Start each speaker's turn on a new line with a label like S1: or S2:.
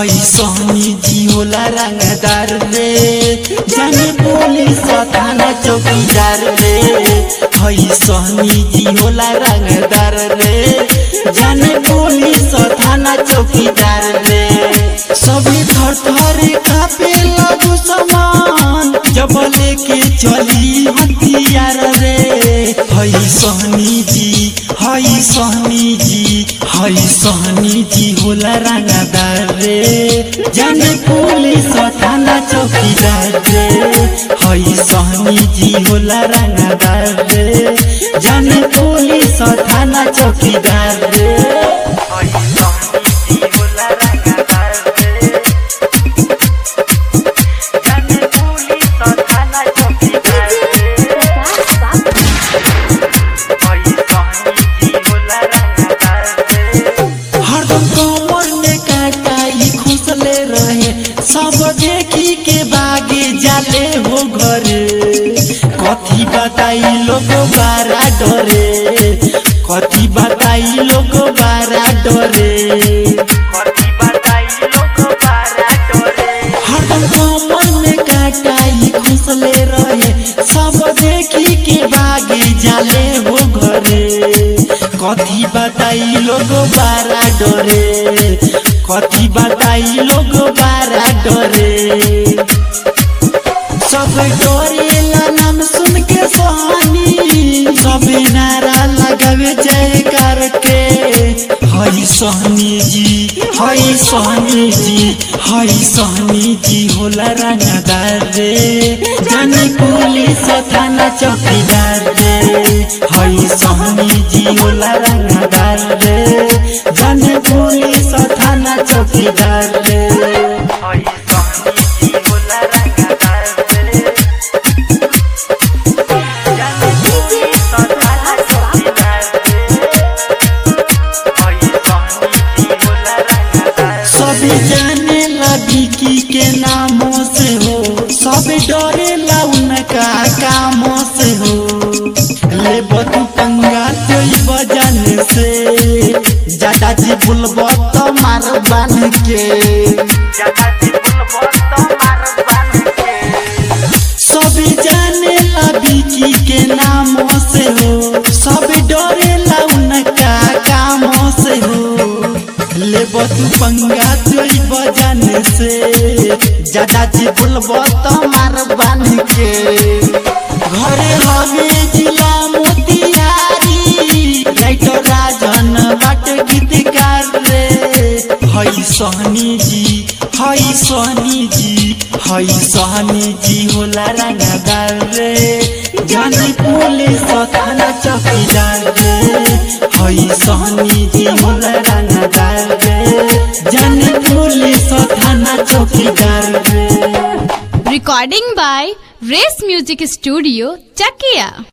S1: हई सोनी जी होला रंगदार रे जाने पुलिस थाना चौकीदार रे हई सोनी जी होला रंगदार रे जाने पुलिस थाना चौकीदार रे सभी थर थर कापे लगू समान जब लेके चली हथियार रे हई सोहनी जी हई सोहनी जी हई सोहनी जी होला रंगदार रे जाने पुलिस थाना चौकीदार रे हई सोहनी जी होला रंगदार रे जाने पुलिस थाना चौकीदार रे हई सोहनी जी होला रंगदार रे जाने पुलिस थाना चौकीदार रे
S2: प्रकाश बाबू
S1: हरदम कमर में काटाई खुसले रहे सब देखी के बागे जाले हो घरे कथी बताई लोग बारा डरे कथी बताई लोग बारा डरे कथी बताई लोग बारा डरे हरदम कमर में काटाई खुसले रहे सब देखी के बागे जाले हो घरे कथी बताई लोग बारा डरे कथी बताई लोग बारा डरे सब डरेला नाम सुन के सोहनी सब नारा लगावे जयकार के हई सोहनी जी हई सोहनी जी हई सोहनी जी होला रंगदार रे जाने पुलिस थाना चौकीदार रे हई सोहनी जी होला रंगदार रे जाने पुलिस थाना चौकीदार रे हई सोहनी जी होला रंगदार रे जाने पुलिस थाना चौकीदार सब जाने लगी की के नामों से हो सब डरे ला उनका कामों से हो ले बतू पंगा चोई बजन से ज्यादा जी बुलबो तो मार बन के ज्यादा जी बुलबो तो मार बन के सब जाने लगी की के नामों से हो सब डरे ला उनका कामों से हो ले तू पंगा चोई बजन से ज्यादा जी बोलबो तो मार बन के घरे हवे जिला मोतिहारी राइटर राजन बाट गीतकार रे हई सोहनी जी हई सोहनी जी हई सोहनी जी होला रंगदार रे जानी पुलिस थाना चौकीदार रे हई सोहनी जी होला रंगदार रे जानी पुलिस थाना चौकीदार रे
S3: Recording by Race Music Studio, Chakia.